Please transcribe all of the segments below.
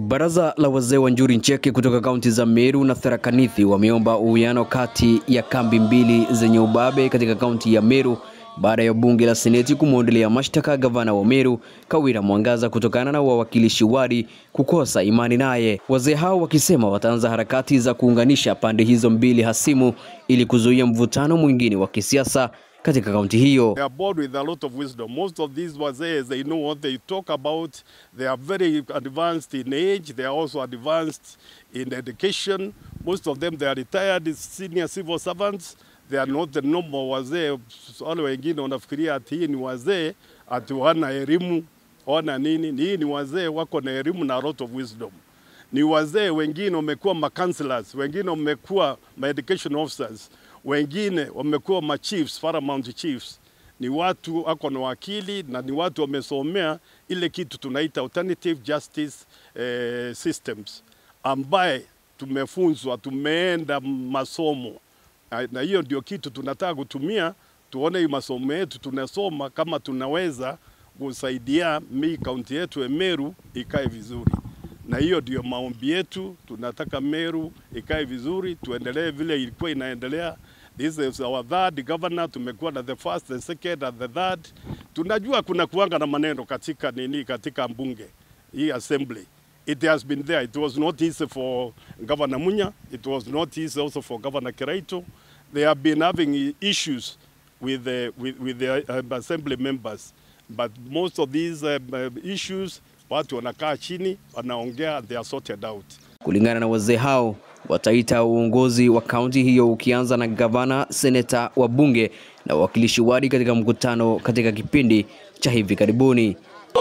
Baraza la wazee wa Njuri Ncheke kutoka kaunti za Meru na Tharaka Nithi wameomba uwiano kati ya kambi mbili zenye ubabe katika kaunti ya Meru baada ya bunge la seneti kumwondolea mashtaka gavana wa Meru Kawira Mwangaza kutokana na wawakilishi wadi kukosa imani naye. Wazee hao wakisema wataanza harakati za kuunganisha pande hizo mbili hasimu ili kuzuia mvutano mwingine wa kisiasa katika kaunti hiyo. They are born with a lot of wisdom. Most of these wazees, they know what they talk about. They are very advanced in age. They are also advanced in education. Most of them, they are retired senior civil servants. They are not the normal wazee. Wale wengine wanafikiria ati hii ni wazee, ati wana elimu, wana nini. Hii ni wazee wako na elimu na a lot of wisdom. Ni wazee wengine wamekuwa ma counselors, wengine wamekuwa ma education officers, wengine wamekuwa ma chiefs, paramount chiefs. Ni watu wako na wakili na ni watu wamesomea ile kitu tunaita alternative justice eh, systems ambaye tumefunzwa, tumeenda masomo na- na hiyo ndio kitu tunataka kutumia, tuone hii masomo yetu tunasoma kama tunaweza kusaidia mi kaunti yetu ya Meru ikae vizuri, na hiyo ndio maombi yetu. Tunataka Meru ikae vizuri, tuendelee vile ilikuwa inaendelea. This is our third governor, tumekuwa na the first, the second and the third. Tunajua kuna kuanga na maneno katika nini, katika mbunge hii assembly it has been there. It was not easy for Governor Munya. It was not easy also for Governor Kiraito. They have been having issues with the, with, with the uh, assembly members. But most of these uh, uh, issues, watu wanakaa chini, wanaongea, and they are sorted out. Kulingana na wazee hao, wataita uongozi wa kaunti hiyo ukianza na gavana, seneta, wabunge na wawakilishi wadi katika mkutano katika kipindi cha hivi karibuni.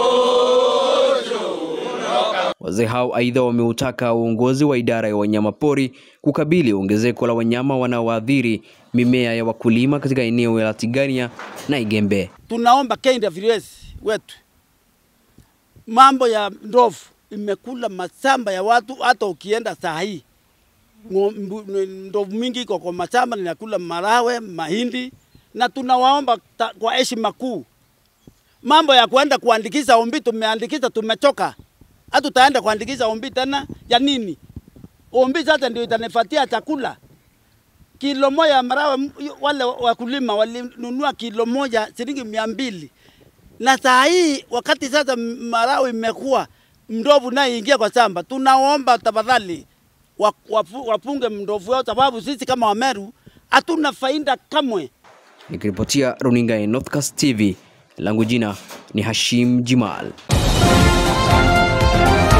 Wazee hao aidha wameutaka uongozi wa idara ya wanyamapori kukabili ongezeko la wanyama wanaoathiri mimea ya wakulima katika eneo la Tigania na Igembe. tunaomba KWS wetu, mambo ya ndovu imekula mashamba ya watu. Hata ukienda saa hii ngo- mbu- ndovu mingi iko kwa mashamba ninakula marawe, mahindi, na tunawaomba ta- kwa heshima kuu, mambo ya kuenda kuandikisha ombi, tumeandikisha, tumechoka. Hatutaenda kuandikisha ombi tena ya nini? Ombi sasa ndio itanifatia chakula kilo moja ya marawe, m- wale wakulima walinunua kilo moja shilingi mia mbili na saa hii wakati sasa marawe imekuwa mndovu naye ingia kwa shamba, tunaomba tafadhali wa- wafu- wapunge mndovu yao, sababu sisi kama Wameru hatuna faida kamwe. Nikiripotia runinga ya Northcast TV, langu jina ni Hashim Jimal.